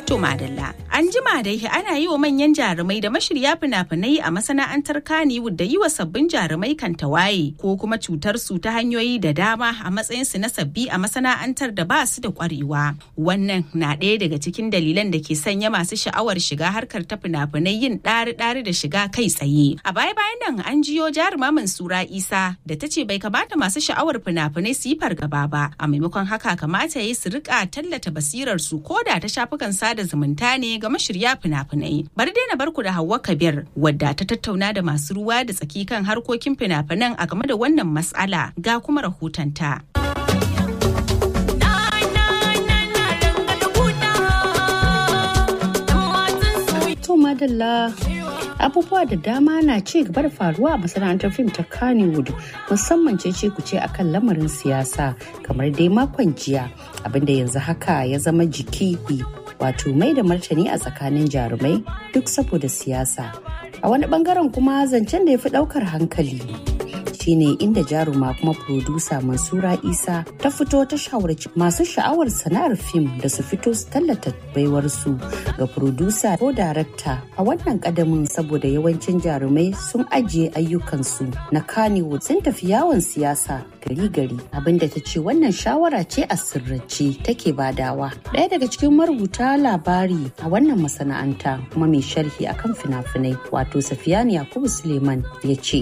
To madalla, an jima da ana yi wa manyan jarumai da mashirya fina-finai a masana'antar Kannywood da yi wa sabbin jarumai kan tawaye ko kuma cutar su ta hanyoyi da dama a matsayin su na sabbi a masana'antar da ba su da kwarewa. Wannan na ɗaya daga cikin dalilan da ke sanya masu sha'awar shiga harkar ta fina-finai yin ɗari-ɗari da shiga kai tsaye. A baya-bayan nan an jiyo jaruma Mansura Isa da ta ce bai kamata masu sha'awar fina-finai su yi fargaba ba. A maimakon haka kamata ya yi su rika tallata basirar su ko da ta shafukan sada da zumunta ne ga mashirya fina-finai. Bari dai na barku da Hauwa Kabir wadda ta tattauna da masu ruwa da tsaki kan harkokin fina-finan a game da wannan matsala ga kuma rahotonta. To madalla abubuwa da dama na ci gaba da faruwa a masana'antar fim ta Kannywood musamman ce kuce akan lamarin siyasa kamar dai makon jiya abinda yanzu haka ya zama jiki wato mai da martani a tsakanin jarumai duk saboda siyasa a wani bangaren kuma zancen da ya fi daukar hankali shine inda jaruma kuma furodusa mansura isa ta fito ta shawarci masu sha'awar sana'ar fim da su fito su tallata baiwarsu ga furodusa ko darakta a wannan kadamin saboda yawancin jarumai sun ajiye ayyukansu na kanewood sun tafi yawon siyasa gari-gari abinda ta ce wannan shawara ce a sirrance take badawa ɗaya daga cikin marubuta labari a wannan masana'anta kuma mai sharhi akan fina-finai wato safiyani yakubu suleiman ya ce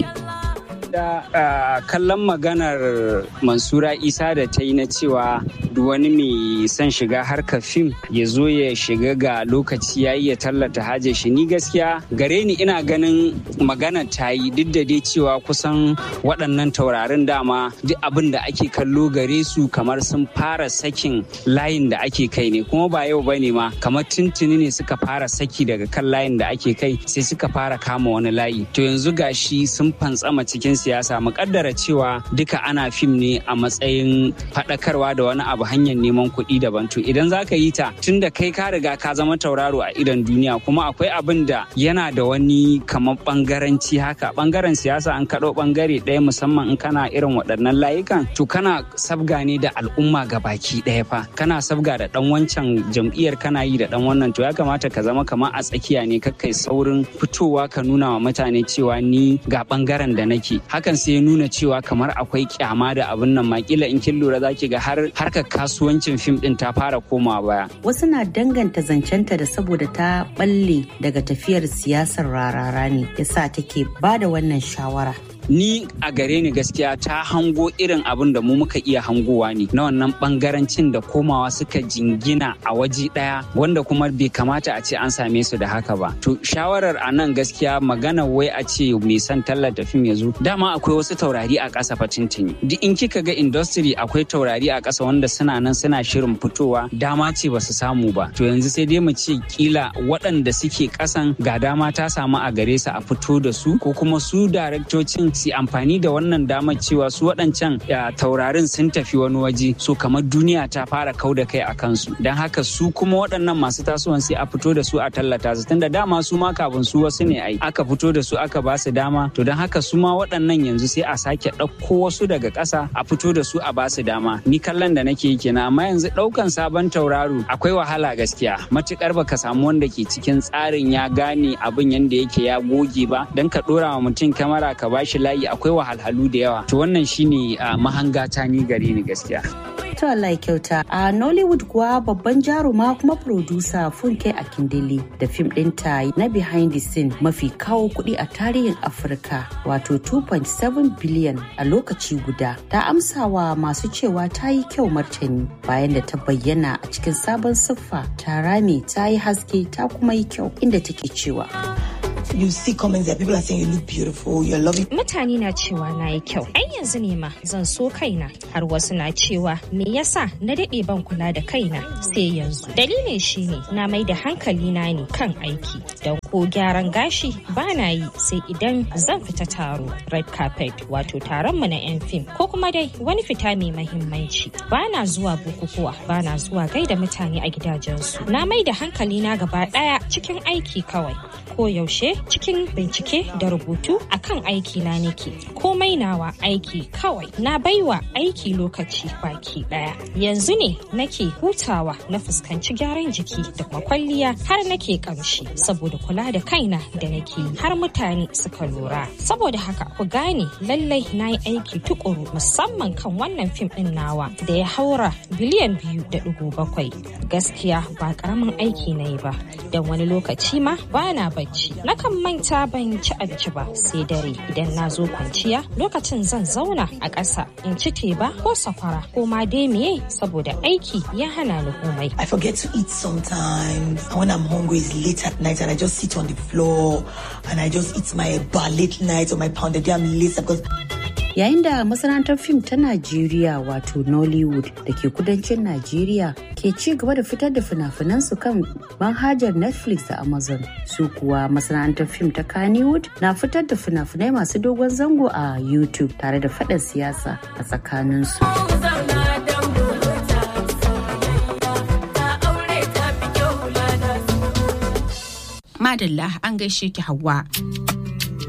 da uh, kallon maganar mansura isa da ta yi na cewa wani mai son shiga harkar fim ya zo ya shiga ga lokaci ya ya tallata haje shi ni gaskiya gare ni ina ganin magana ta yi duk da dai cewa kusan waɗannan taurarin dama duk abin da ake kallo gare su kamar sun fara sakin layin da ake kai ne kuma ba yau bane ma kamar tuntuni ne suka fara saki daga kan layin da ake kai sai suka fara kama wani layi to yanzu gashi sun fantsama cikin siyasa mukaddara cewa duka ana fim ne a matsayin faɗakarwa da wani abu hanyar neman kuɗi daban to idan za ka yi ta tun da kai ka riga ka zama tauraro a idon duniya kuma akwai abin da yana da wani kamar bangaranci haka bangaren siyasa an kaɗo bangare ɗaya musamman in kana irin waɗannan layukan to kana sabga ne da al'umma ga baki ɗaya fa kana sabga da ɗan wancan jam'iyyar kana yi da ɗan wannan to ya kamata ka zama kamar a tsakiya ne kakkai saurin fitowa ka nuna wa mutane cewa ni ga bangaren da nake hakan sai ya nuna cewa kamar akwai kyama da abin nan makila in kin lura zaki ga har harkar kasuwancin fim din ta fara koma baya wasu na danganta zancenta da saboda ta balle daga tafiyar siyasar rarara ne yasa take ba da wannan shawara ni a gare ni gaskiya ta hango irin abin da mu muka iya hangowa ne na wannan bangarancin da komawa suka jingina a waje daya wanda kuma bai kamata a ce an same su da haka ba to shawarar a nan gaskiya magana wai a ce mai son tallata fim ya zo dama akwai wasu taurari a ƙasa fatintini duk in kika ga industry akwai taurari a ƙasa wanda suna nan suna shirin fitowa dama ce ba su samu ba to yanzu sai dai mu ce kila waɗanda suke ƙasan ga dama ta samu a gare su a fito da su ko kuma su daraktocin su amfani da wannan damar cewa su waɗancan taurarin sun tafi wani waje so kamar duniya ta fara kau da kai a kansu don haka su kuma waɗannan masu tasowan sai a fito da su a tallata su tunda dama su ma kafin su wasu ne ai aka fito da su aka ba su dama to don haka su ma waɗannan yanzu sai a sake ɗauko wasu daga ƙasa a fito da su a ba su dama ni kallon da nake yi kenan amma yanzu ɗaukan sabon tauraro akwai wahala gaskiya matukar baka samu wanda ke cikin tsarin ya gane abin yanda yake ya goge ba don ka ɗora wa mutum kamara ka bashi layi akwai wahalhalu da yawa to wannan shine mahanga ta ni gare ni gaskiya to Allah ya kyauta a Nollywood kuwa babban jaruma kuma producer Funke Akindele da fim ɗinta na behind the scene mafi kawo kuɗi a tarihin Afirka wato 2.7 biliyan a lokaci guda ta amsawa masu cewa ta yi kyau martani bayan da ta bayyana a cikin sabon siffa ta rame ta yi haske ta kuma yi kyau inda take cewa you see comments that people are saying you look beautiful, you're loving. Mutane na cewa na yi kyau. Ai yanzu ne ma zan so kaina har wasu na cewa me yasa na daɗe ban kula da kaina sai yanzu. Dalilin shine na mai da hankali na ne kan aiki. don ko gyaran gashi ba na yi sai idan zan fita taro red carpet wato taron mu na 'yan fim ko kuma dai wani fita mai mahimmanci ba na zuwa bukukuwa ba na zuwa gaida mutane a gidajensu na mai da hankali na gaba daya cikin aiki kawai ko yaushe cikin bincike da rubutu akan aiki na nake komai nawa aiki kawai na baiwa aiki lokaci baki daya yanzu ne nake hutawa na fuskanci gyaran jiki da kuma kwalliya har nake kamshi saboda kula da kaina da nake har mutane suka lura saboda haka ku gane lallai na yi aiki tukuru musamman kan wannan fim din nawa da ya haura biliyan biyu da dugu bakwai gaskiya ba karamin aiki na yi ba don wani lokaci ma ba na bacci nakan manta ban ci abinci ba sai dare idan na zo kwanciya lokacin zan zauna a ƙasa in ci teba ko sakwara ko ma dai miye saboda aiki ya hana ni komai I forget to eat sometimes. And when I'm hungry, it's late at night and I just sit on the floor and I just eat my bar late night or my pounded yam later because yayin da masana'antar fim ta Najeriya wato Nollywood da ke kudancin Najeriya ke ci gaba da fitar da fina-finansu kan manhajar Netflix da Amazon. Su kuwa masana'antar fim ta Kannywood na fitar da fina-finai masu dogon zango a YouTube tare da faɗin siyasa a tsakaninsu. Madalla an gaishe ki Hauwa.